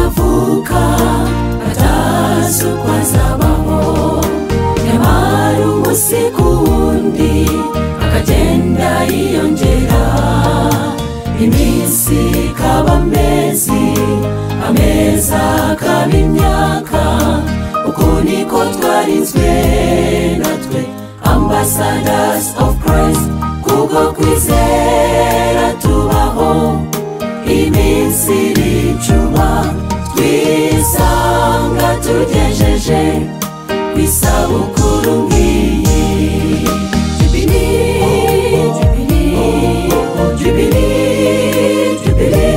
kuruka atazukwa zabaho nyamara umunsi ku wundi akagenda yiyongera iminsi ikaba amezi ameza akaba imyaka uku niko twarinzwe natwe ambassadors of christ kubwo kwizera tubaho iminsi iricuba twisanga tugejeje ku isabukuru nk'iyi jubili jubili jubili jubili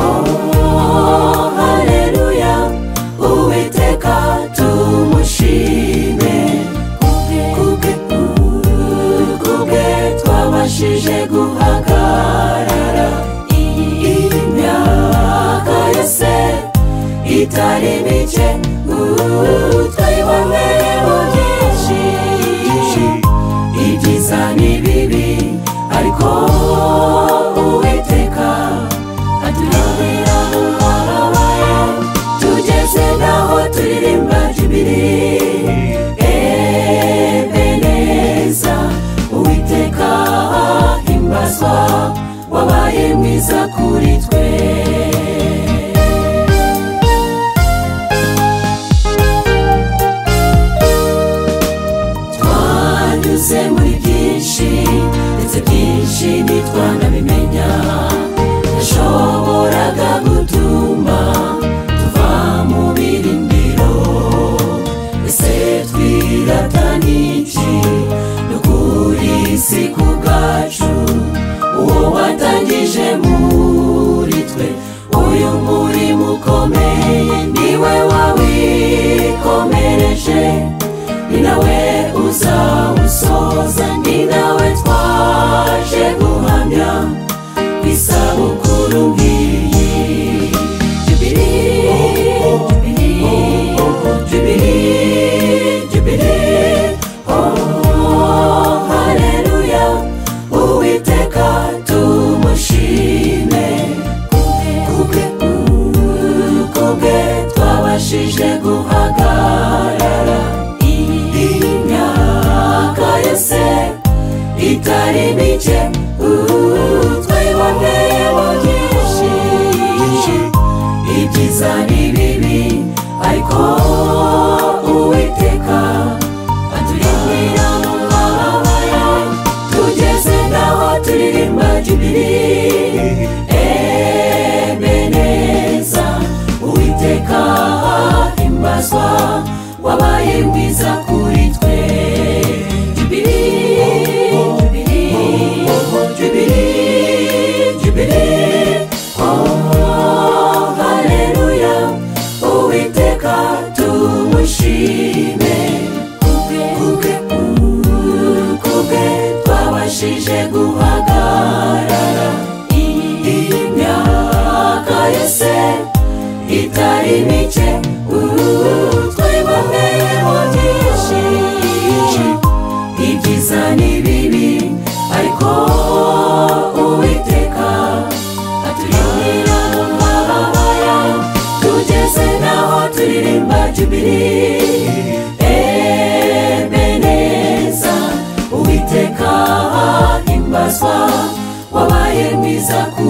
oh haleluya uwiteka tumushime kubwe kubwe twabashije guhagarara iyi myaka yose itari mike Uh, twibone mu byinshi ibyiza n'ibibi ariko uwiteka aturabira mu mwababaye tugeze naho turirimba jubiri ebeneza uwiteka himbazwa wabaye mwiza kuri twe twanyuze muri byinshi ndetse byinshi ntitwanabimenya yashoboraga gutuma tuva mu birindiro ese twirata n'iki no kuri si ku bwacu uwo watangije muri twe uyu murimo ukomeye niwe wawikomereje ni nawe uzawusoza ni nawe twaje guhamya ku isabukuru nk'iyi jubili jubili jubili jubili oh haleluya uwiteka tumushime kubwe kubwe twabashije guhagarara imyaka yose itari mike Uh, twiboneye mu byinshi ibyiza n'ibibi ariko uwiteka aturindira mu mababare tugeze naho turirimba jubiri ebeneza uwiteka himbazwa wabaye mwiza kuri twe jubiri jubiri jubiri jubiri oh haleluya uwiteka tumushime kubwe kubwe uh, kubwe twabashije guhagarara iyi myaka yose itari mike uh, twiboneye mu byinshi ibyiza n'ibibi ariko uwiteka aturindira mu mababaya tugeze naho turirimba jubiri ebeneza uwiteka himbazwa wabaye mwiza ku